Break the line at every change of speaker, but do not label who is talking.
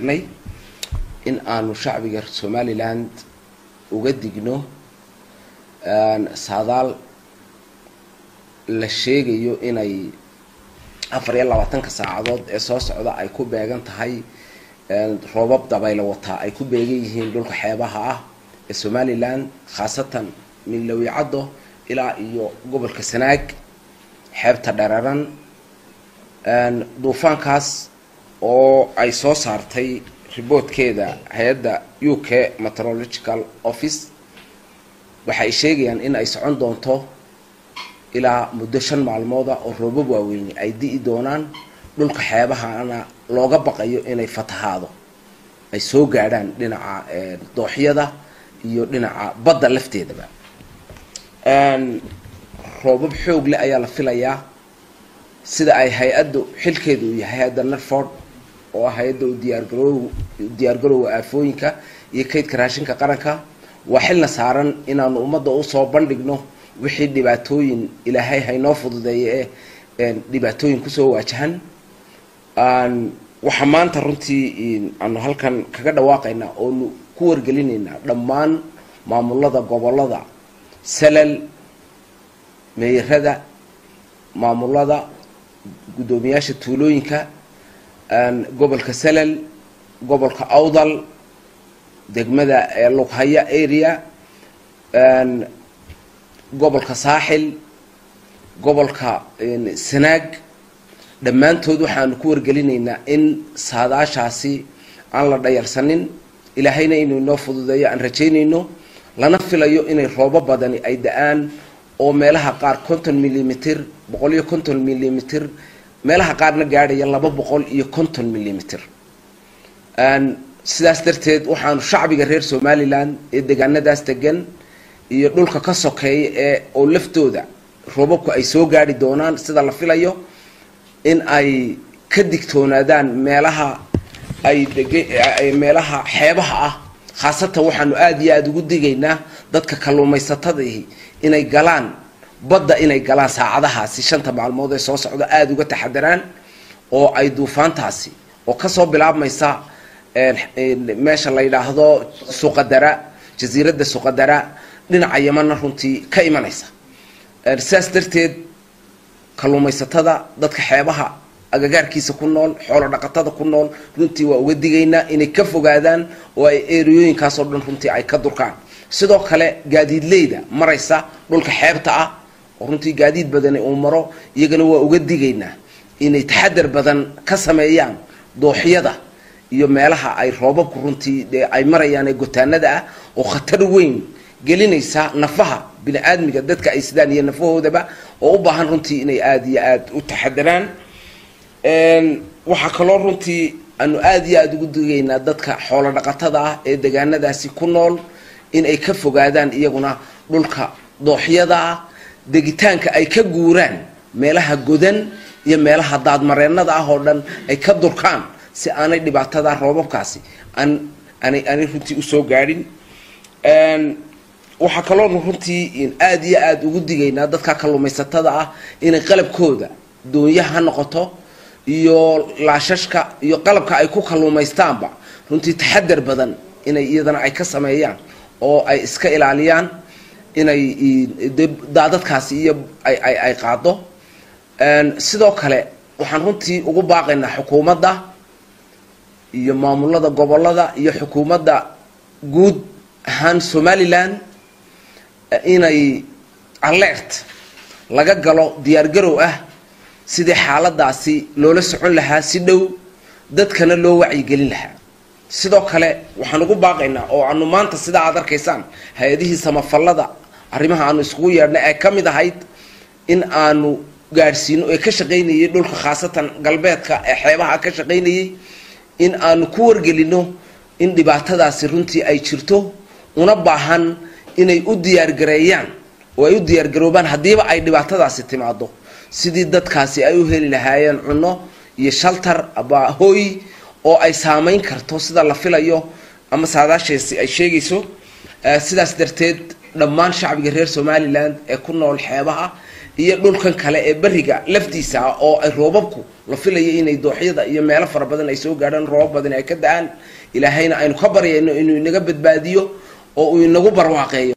tagnay in aanu shacbiga somaliland uga digno saadaal la sheegayo inay afar iyo labaatanka saacadood ee soo socda ay ku beegan tahay roobab dabaylo wataa ay ku beegan yihiin dhulka xeebaha ah ee somaliland khaasatan milowicaddo ilaa iyo gobolka sanaag xeebta dhararan duufaankaas oo ay soo saartay riboodkeeda hay-adda u k meteorological office waxay sheegayaan in ay socon doonto ilaa muddo shan maalmooda oo roobab waaweyni ay di'i doonaan dhulka xeebahana looga baqayo inay fatahaado ay soo gaadhaan dhinaca dooxyada iyo dhinaca badda lafteedaba roobab xoog leh ayaa la filayaa sida ay hay-addu xilkeeda uu yahay hay-adda narford oo ah hay-adda u diyaargaroow diyaargarowga aafooyinka iyo kaydka raashinka qaranka waa xilna saaran inaanu ummadda usoo bandhigno wixii dhibaatooyin ilaahay haynoo fududeeye ee dhibaatooyin kusoo waajahan waxaa maanta runtii aanu halkan kaga dhawaaqaynaa oonu ku wargelinaynaa dhammaan maamulada gobolada salal meeyarada maamulada guddoomiyaasha tuulooyinka gobolka salal gobolka awdal degmada lughaya area gobolka saaxil gobolka sanaag dhammaantood waxaanu ku wargelinaynaa in saadaashaasi aan la dhayalsanin ilaahayna inuu inoo fududeeyo aan rajaynayno lana filayo inay roobo badani ay da-aan oo meelaha qaar konton millimeter boqol iyo konton millimeter meelaha qaarna gaadhaya laba boqol iyo konton millimeter sidaas darteed waxaanu shacbiga reer somaliland ee deegaanadaas degan iyo dhulka ka sokeeya ee oo laftooda roobabku ay soo gaadhi doonaan sida la filayo in ay ka digtoonaadaan meelaha ay deg meelaha xeebaha ah khaasatan waxaanu aada iyo aada ugu digaynaa dadka kalluumaysatadii inay galaan badda inay galaan saacadahaasi shanta maalmood ee soo socda aada uga taxadaraan oo ay duufaantaasi oo kasoo bilaabmaysa meesha la yidhaahdo suqadara jasiiradda suqadara dhinaca yamana runtii ka imanaysa sidaas darteed kalluumaysatada dadka xeebaha agagaarkiisa ku nool xoolo dhaqatada ku nool runtii waa uga digaynaa inay ka fogaadaan oo ay eriyooyinkaasoo dhan runtii ay ka durkaan sidoo kale gaadiidleyda maraysa dhulka xeebta ah oo runtii gaadiid badani uu maro iyagana waa uga digaynaa inay taxadar badan ka sameeyaan dooxyada iyo meelaha ay roobabku runtii dee ay marayaan ee gotaanada ah oo khatar weyn gelinaysa nafaha bini aadmiga dadka ay sidaan iyo nafahoodaba oo u baahan runtii inay aada iyo aada u taxadaraan waxaa kaloo runtii aanu aada iyo aada ugu digaynaa dadka xoolo dhaqatada ah ee degaanadaasi ku nool in ay ka fogaadaan iyaguna dhulka dooxyada ah degitaanka ay ka guuraan meelaha godan iyo meelaha daadmareennada ah oo dhan ay ka durkaan si aanay dhibaatada roobabkaasi aan aanay aanay runtii usoo gaadhin waxaa kaloonu runtii aada iyo aada ugu digaynaa dadka kalluumaysatada ah inay qalabkooda doonyaha ha noqoto iyo laashashka iyo qalabka ay ku kalluumaystaanba runtii taxadar badan inay iyadana ay ka sameeyaan oo ay iska ilaaliyaan inay daadadkaasi iyo ay ay ay qaado sidoo kale waxaan runtii ugu baaqaynaa xukuumadda iyo maamulada gobolada iyo xukuumadda guud ahaan somaliland inay alert laga galo diyaargarow ah sidii xaaladaasi loola socon lahaa si dhow dadkana loo wacyigelin lahaa sidoo kale waxaan ugu baaqaynaa oo aanu maanta sidaa aad arkaysaan hay-adihii samafallada arrimaha aanu iskugu yeedhnay ay ka mid ahayd in aanu gaadhsiino ee ka shaqaynayay dhulka khaasatan galbeedka ee xeebaha ka shaqaynayay in aanu ku wargelino in dhibaatadaasi runtii ay jirto una baahan inay u diyaargareeyaan oo ay u diyaargaroobaan haddiiba ay dhibaatadaasi timaado sidii dadkaasi ay u heli lahaayeen cunno iyo shaltar aba hooy oo ay saamayn karto sida la filayo ama saadaasheesi ay sheegayso sidaas darteed dhammaan shacbiga reer somalilan ee ku nool xeebaha iyo dhulkan kale ee beriga laftiisa ah oo ay roobabku la filayo inay dooxyada iyo meelo fara badan ay soo gaadhaan roobab badan ay ka da-aan ilaahayna aynu ka baryayno inuu inaga badbaadiyo oo uu inagu barwaaqeeyo